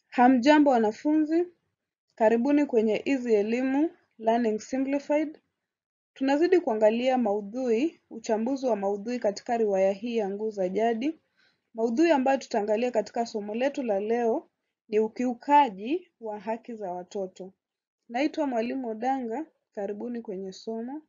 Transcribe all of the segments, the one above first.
Hamjambo wanafunzi, karibuni kwenye Easy Elimu Learning Simplified. Tunazidi kuangalia maudhui, uchambuzi wa maudhui katika riwaya hii ya Nguu za Jadi. Maudhui ambayo tutaangalia katika somo letu la leo ni ukiukaji wa haki za watoto. Naitwa Mwalimu Odanga, karibuni kwenye somo.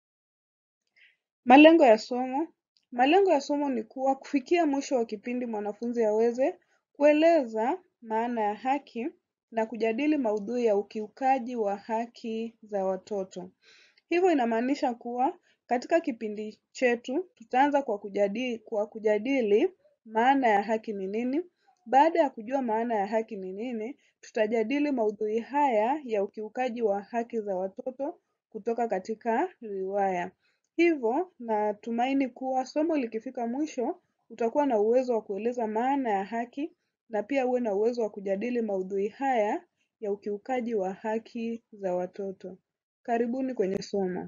Malengo ya somo. Malengo ya somo ni kuwa kufikia mwisho wa kipindi mwanafunzi aweze kueleza maana ya haki na kujadili maudhui ya ukiukaji wa haki za watoto. Hivyo inamaanisha kuwa katika kipindi chetu tutaanza kwa kujadili, kwa kujadili maana ya haki ni nini. Baada ya kujua maana ya haki ni nini, tutajadili maudhui haya ya ukiukaji wa haki za watoto kutoka katika riwaya. Hivyo natumaini kuwa somo likifika mwisho utakuwa na uwezo wa kueleza maana ya haki na pia uwe na uwezo wa kujadili maudhui haya ya ukiukaji wa haki za watoto. Karibuni kwenye somo.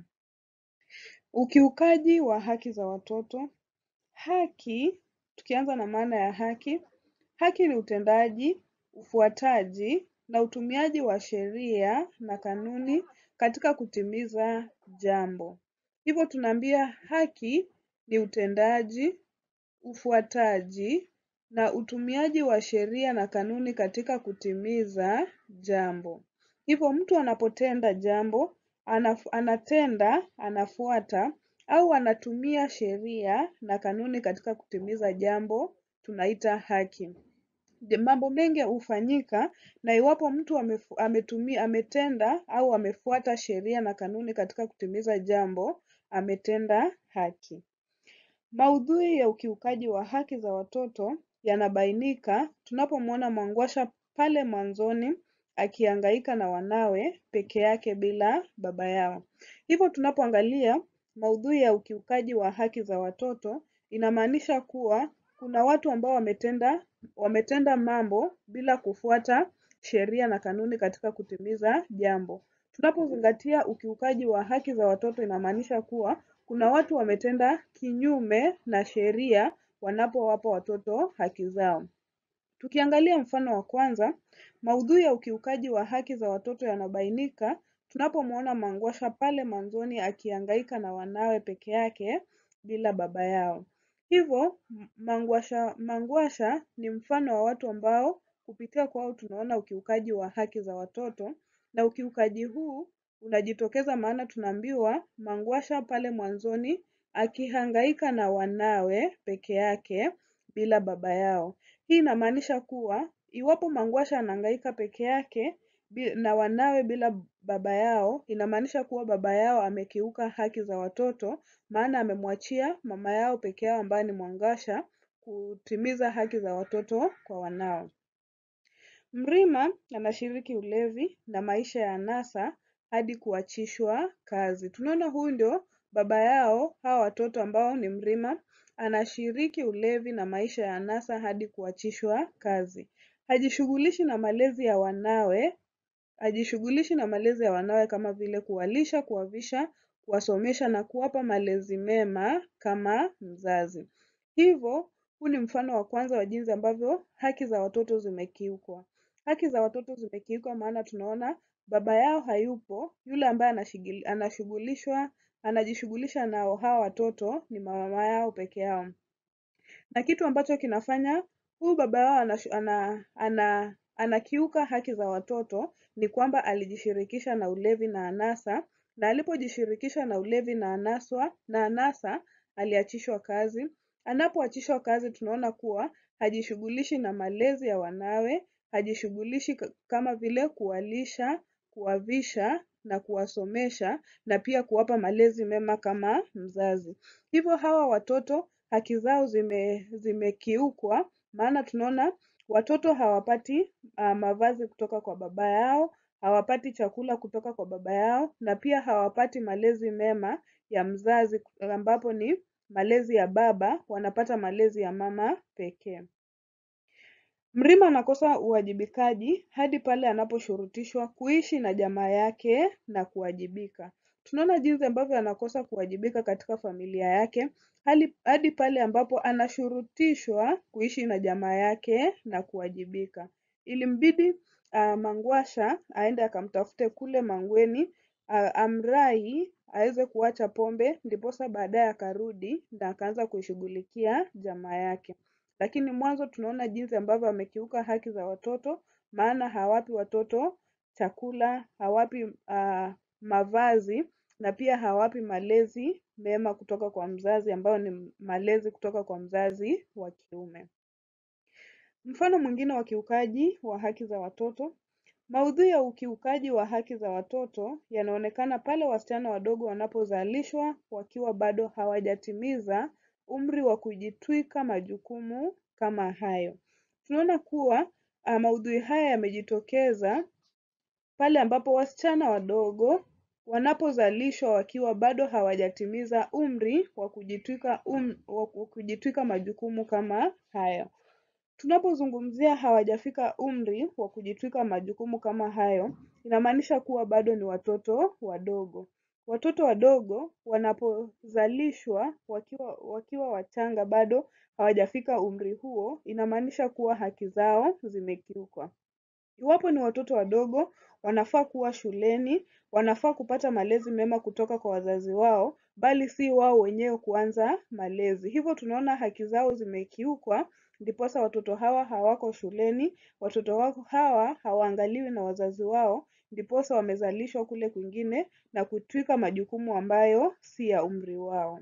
Ukiukaji wa haki za watoto. Haki, tukianza na maana ya haki, haki ni utendaji, ufuataji na utumiaji wa sheria na kanuni katika kutimiza jambo. Hivyo tunaambia haki ni utendaji, ufuataji na utumiaji wa sheria na kanuni katika kutimiza jambo. Hivyo mtu anapotenda jambo, anaf, anatenda, anafuata au anatumia sheria na kanuni katika kutimiza jambo, tunaita haki. Je, Mambo mengi hufanyika na iwapo mtu amefu, ametumia, ametenda au amefuata sheria na kanuni katika kutimiza jambo, ametenda haki. Maudhui ya ukiukaji wa haki za watoto yanabainika tunapomwona Mwangwasha pale mwanzoni akihangaika na wanawe peke yake bila baba yao. Hivyo tunapoangalia maudhui ya ukiukaji wa haki za watoto inamaanisha kuwa kuna watu ambao wametenda wametenda mambo bila kufuata sheria na kanuni katika kutimiza jambo. Tunapozingatia ukiukaji wa haki za watoto inamaanisha kuwa kuna watu wametenda kinyume na sheria wanapowapa watoto haki zao. Tukiangalia mfano wa kwanza, maudhui ya ukiukaji wa haki za watoto yanabainika tunapomwona Mangwasha pale mwanzoni akihangaika na wanawe peke yake bila baba yao. Hivyo Mangwasha, Mangwasha ni mfano wa watu ambao kupitia kwao tunaona ukiukaji wa haki za watoto na ukiukaji huu unajitokeza maana tunaambiwa Mangwasha pale mwanzoni akihangaika na wanawe peke yake bila baba yao. Hii inamaanisha kuwa iwapo Mangwasha anahangaika peke yake bi- na wanawe bila baba yao, inamaanisha kuwa baba yao amekiuka haki za watoto, maana amemwachia mama yao peke yao ambaye ni Mwangasha kutimiza haki za watoto kwa wanao. Mrima anashiriki ulevi na maisha ya anasa hadi kuachishwa kazi. Tunaona huyu ndio baba yao hawa watoto ambao ni Mrima anashiriki ulevi na maisha ya anasa hadi kuachishwa kazi. Hajishughulishi na malezi ya wanawe, hajishughulishi na malezi ya wanawe kama vile kuwalisha, kuwavisha, kuwasomesha na kuwapa malezi mema kama mzazi. Hivyo, huu ni mfano wa kwanza wa jinsi ambavyo haki za watoto zimekiukwa. Haki za watoto zimekiukwa maana tunaona baba yao hayupo, yule ambaye anashigili- anashughulishwa anajishughulisha nao hawa watoto ni mama yao peke yao. Na kitu ambacho kinafanya huyu baba yao anashu- ana, ana, anakiuka haki za watoto ni kwamba alijishirikisha na ulevi na anasa, na alipojishirikisha na ulevi na anaswa na anasa aliachishwa kazi. Anapoachishwa kazi, tunaona kuwa hajishughulishi na malezi ya wanawe, hajishughulishi ka- kama vile kuwalisha, kuwavisha na kuwasomesha na pia kuwapa malezi mema kama mzazi. Hivyo hawa watoto haki zao zime zimekiukwa, maana tunaona watoto hawapati uh, mavazi kutoka kwa baba yao, hawapati chakula kutoka kwa baba yao na pia hawapati malezi mema ya mzazi ambapo ni malezi ya baba, wanapata malezi ya mama pekee. Mrima anakosa uwajibikaji hadi pale anaposhurutishwa kuishi na jamaa yake na kuwajibika. Tunaona jinsi ambavyo anakosa kuwajibika katika familia yake hali- hadi pale ambapo anashurutishwa kuishi na jamaa yake na kuwajibika. ilimbidi uh, Mangwasha aende akamtafute kule Mangweni uh, amrai aweze kuacha pombe, ndiposa baadaye akarudi na akaanza kuishughulikia jamaa yake. Lakini mwanzo tunaona jinsi ambavyo amekiuka haki za watoto, maana hawapi watoto chakula, hawapi uh, mavazi na pia hawapi malezi mema kutoka kwa mzazi ambayo ni malezi kutoka kwa mzazi wa kiume. Mfano mwingine wa kiukaji wa haki za watoto, maudhui ya ukiukaji wa haki za watoto yanaonekana pale wasichana wadogo wanapozalishwa wakiwa bado hawajatimiza umri wa kujitwika majukumu kama hayo. Tunaona kuwa uh, maudhui haya yamejitokeza pale ambapo wasichana wadogo wanapozalishwa wakiwa bado hawajatimiza umri wa kujitwika um, wa kujitwika majukumu kama hayo. Tunapozungumzia hawajafika umri wa kujitwika majukumu kama hayo, inamaanisha kuwa bado ni watoto wadogo. Watoto wadogo wanapozalishwa wakiwa wakiwa wachanga bado hawajafika umri huo, inamaanisha kuwa haki zao zimekiukwa. Iwapo ni watoto wadogo, wanafaa kuwa shuleni, wanafaa kupata malezi mema kutoka kwa wazazi wao, bali si wao wenyewe kuanza malezi. Hivyo tunaona haki zao zimekiukwa, ndiposa watoto hawa hawako shuleni, watoto wao hawa hawaangaliwi na wazazi wao, ndiposa wamezalishwa kule kwingine na kutwika majukumu ambayo si ya umri wao.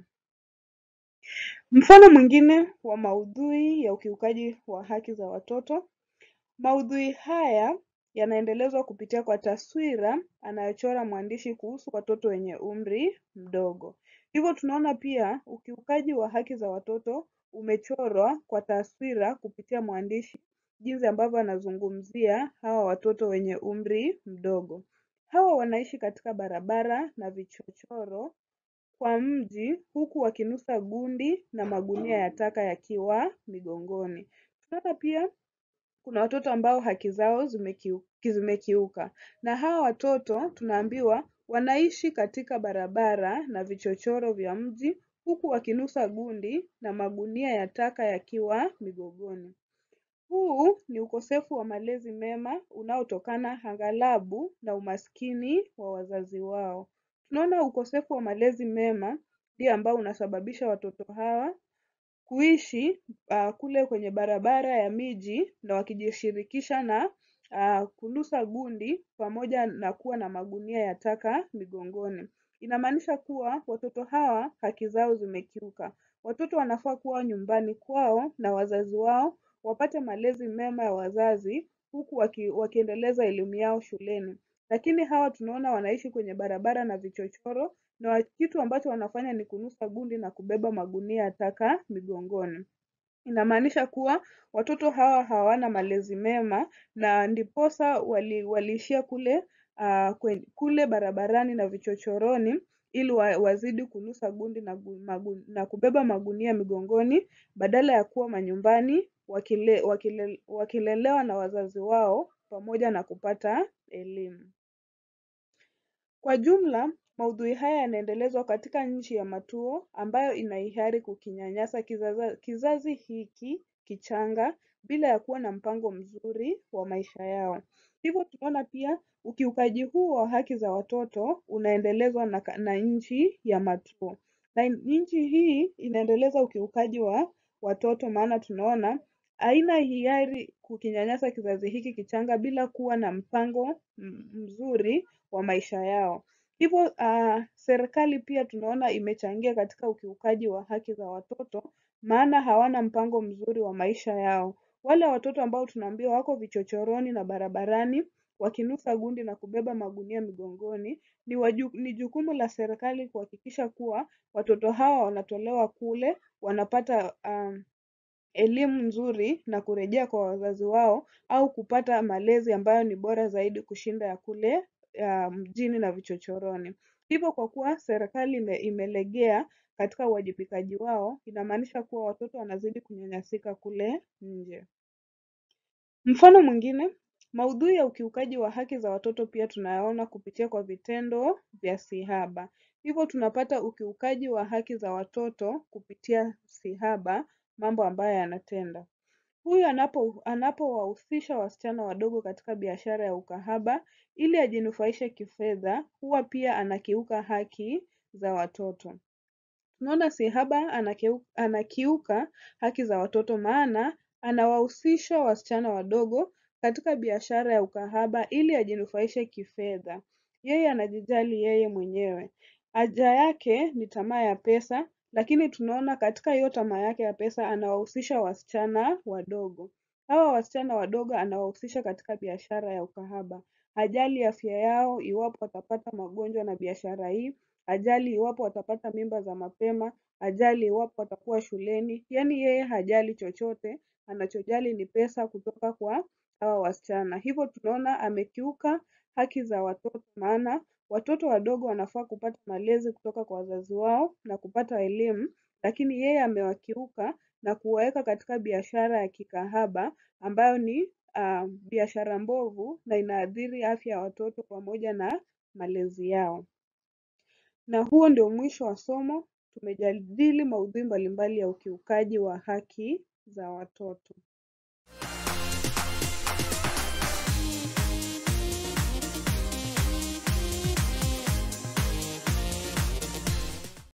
Mfano mwingine wa maudhui ya ukiukaji wa haki za watoto, maudhui haya yanaendelezwa kupitia kwa taswira anayochora mwandishi kuhusu watoto wenye umri mdogo. Hivyo tunaona pia ukiukaji wa haki za watoto umechorwa kwa taswira kupitia mwandishi jinsi ambavyo anazungumzia hawa watoto wenye umri mdogo. Hawa wanaishi katika barabara na vichochoro kwa mji huku wakinusa gundi na magunia ya taka yakiwa migongoni. Tunaona pia kuna watoto ambao haki zao zimekiu, zimekiuka na hawa watoto tunaambiwa wanaishi katika barabara na vichochoro vya mji huku wakinusa gundi na magunia ya taka yakiwa migongoni. Huu ni ukosefu wa malezi mema unaotokana aghalabu na umaskini wa wazazi wao. Tunaona ukosefu wa malezi mema ndio ambao unasababisha watoto hawa kuishi uh, kule kwenye barabara ya miji na wakijishirikisha na uh, kunusa gundi pamoja na kuwa na magunia ya taka migongoni. Inamaanisha kuwa watoto hawa haki zao zimekiuka. Watoto wanafaa kuwa nyumbani kwao na wazazi wao, wapate malezi mema ya wazazi huku waki, wakiendeleza elimu yao shuleni. Lakini hawa tunaona wanaishi kwenye barabara na vichochoro na kitu ambacho wanafanya ni kunusa gundi na kubeba magunia ya taka migongoni. Inamaanisha kuwa watoto hawa hawana malezi mema na ndiposa wali, waliishia kule uh, kwen, kule barabarani na vichochoroni ili wa, wazidi kunusa gundi na, gu, magu, na kubeba magunia migongoni badala ya kuwa manyumbani wakile, wakile, wakilelewa na wazazi wao pamoja na kupata elimu. Kwa jumla, maudhui haya yanaendelezwa katika nchi ya Matuo ambayo ina hiari kukinyanyasa kizazi, kizazi hiki kichanga bila ya kuwa na mpango mzuri wa maisha yao. Hivyo tunaona pia ukiukaji huu wa haki za watoto unaendelezwa na, na nchi ya Matuo. Na nchi hii inaendeleza ukiukaji wa watoto maana tunaona haina hiari kukinyanyasa kizazi hiki kichanga bila kuwa na mpango mzuri wa maisha yao. Hivyo uh, serikali pia tunaona imechangia katika ukiukaji wa haki za watoto, maana hawana mpango mzuri wa maisha yao. Wale watoto ambao tunaambiwa wako vichochoroni na barabarani wakinusa gundi na kubeba magunia migongoni, ni, waju, ni jukumu la serikali kuhakikisha kuwa watoto hawa wanatolewa kule, wanapata um, elimu nzuri na kurejea kwa wazazi wao au kupata malezi ambayo ni bora zaidi kushinda ya kule uh, mjini na vichochoroni. Hivyo kwa kuwa serikali ime, imelegea katika uwajibikaji wao, inamaanisha kuwa watoto wanazidi kunyanyasika kule nje. Mfano mwingine, maudhui ya ukiukaji wa haki za watoto pia tunayaona kupitia kwa vitendo vya sihaba. Hivyo tunapata ukiukaji wa haki za watoto kupitia sihaba, mambo ambayo yanatenda. Huyu anapo anapowahusisha wasichana wadogo katika biashara ya ukahaba ili ajinufaishe kifedha huwa pia anakiuka haki za watoto. Tunaona si haba anakiuka haki za watoto maana anawahusisha wasichana wadogo katika biashara ya ukahaba ili ajinufaishe kifedha. Yeye anajijali yeye mwenyewe. Haja yake ni tamaa ya pesa lakini tunaona katika hiyo tamaa yake ya pesa anawahusisha wasichana wadogo. Hawa wasichana wadogo anawahusisha katika biashara ya ukahaba. Hajali afya yao iwapo watapata magonjwa na biashara hii, hajali iwapo watapata mimba za mapema, hajali iwapo watakuwa shuleni, yaani yeye hajali chochote, anachojali ni pesa kutoka kwa hawa wasichana. Hivyo tunaona amekiuka haki za watoto maana watoto wadogo wanafaa kupata malezi kutoka kwa wazazi wao na kupata elimu, lakini yeye amewakiuka na kuwaweka katika biashara ya kikahaba ambayo ni biashara mbovu na inaathiri afya ya watoto pamoja na malezi yao. Na huo ndio mwisho wa somo. Tumejadili maudhui mbalimbali ya ukiukaji wa haki za watoto.